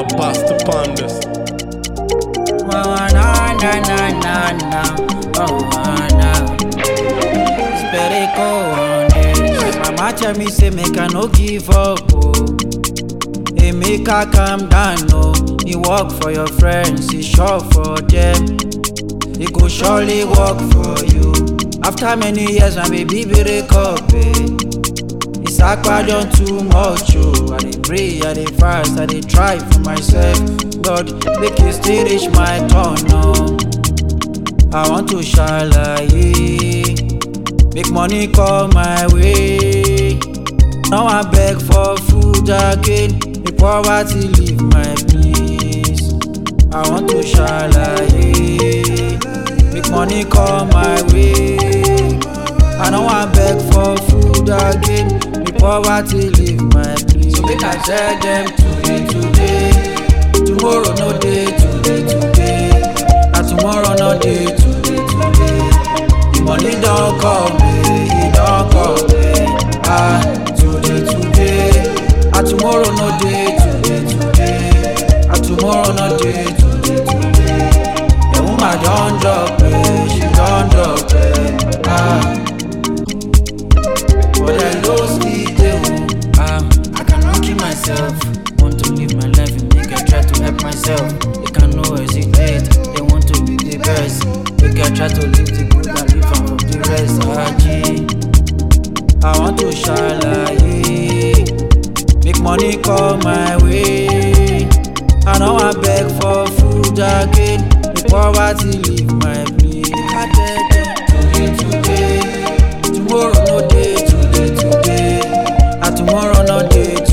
Bust upon this. Oh, na, na, na, na, na. Oh, na. It's better go on this. Mama tell me say make I no give up. Oh. Hey, make I calm down. Oh. You work for your friends, you sure for them. It go surely work for you. After many years, my baby break up. Eh. It's akpa done too much. Oh. I dey pray, I dey fast, I dey try for myself. God, make it still reach my turn. Oh. I want to shalaye. Make money come my way. Now I beg for food again. Make poverty leave my place. I want to shalaye. Make money come my way. I know I beg for food again. Make poverty leave my place. So make I tell them today, today. Tomorrow no day, today, today. And tomorrow no day, today, today. The money don't come, eh, it don't come, eh. Ah, today, today. And tomorrow no day, today, today. And tomorrow no day, today, today. The woman don't drop, eh, she don't drop, eh. Ah. But I lost it, eh, ah. I cannot keep myself. Want to live my life and make I try to help myself. They can no hesitate. They want to be the best. Make I try to live the good and live am from the rest. Ah, gee. I want to shalaye. Make money come my way. I know I beg for food again. The poverty leave my place. I tell them today, today. Tomorrow no day, today, today. And tomorrow no day,